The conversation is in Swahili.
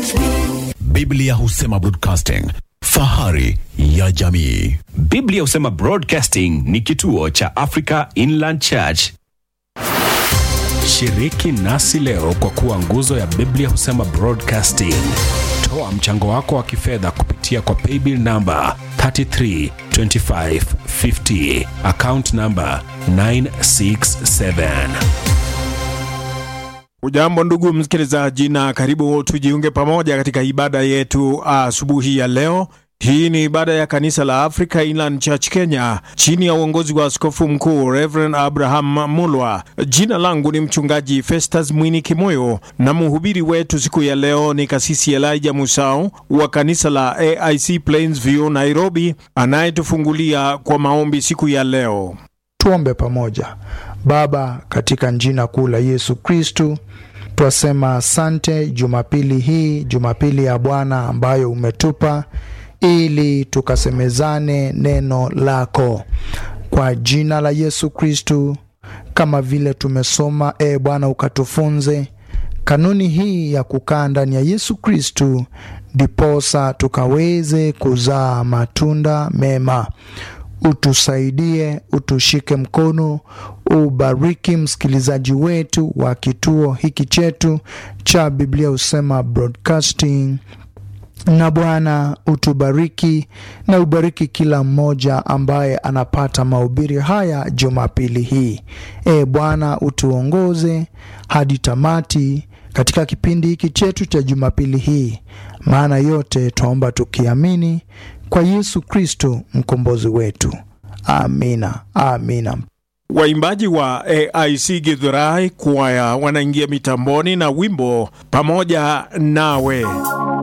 Biblia husema broadcasting, fahari ya jamii. Biblia husema Broadcasting ni kituo cha Africa Inland Church. Shiriki nasi leo kwa kuwa nguzo ya Biblia husema Broadcasting. Toa mchango wako wa kifedha kupitia kwa paybill namba 332550 account namba 967. Ujambo ndugu msikilizaji, na karibu tujiunge pamoja katika ibada yetu asubuhi ya leo. Hii ni ibada ya kanisa la Africa Inland Church Kenya chini ya uongozi wa askofu mkuu Reverend Abraham Mulwa. Jina langu ni mchungaji Festus Mwini Kimoyo na mhubiri wetu siku ya leo ni kasisi Elijah Musau wa kanisa la AIC Plainsview Nairobi, anayetufungulia kwa maombi siku ya leo. Tuombe pamoja. Baba, katika jina kuu la Yesu Kristu, twasema asante Jumapili hii, Jumapili ya Bwana ambayo umetupa ili tukasemezane neno lako kwa jina la Yesu Kristu, kama vile tumesoma. E Bwana, ukatufunze kanuni hii ya kukaa ndani ya Yesu Kristu, ndiposa tukaweze kuzaa matunda mema. Utusaidie, utushike mkono, ubariki msikilizaji wetu wa kituo hiki chetu cha Biblia husema Broadcasting na Bwana utubariki na ubariki kila mmoja ambaye anapata mahubiri haya Jumapili hii. E Bwana, utuongoze hadi tamati katika kipindi hiki chetu cha Jumapili hii, maana yote twaomba tukiamini kwa Yesu Kristo mkombozi wetu. Amina, amina. Waimbaji wa AIC Githurai kwaya wanaingia mitamboni na wimbo pamoja nawe.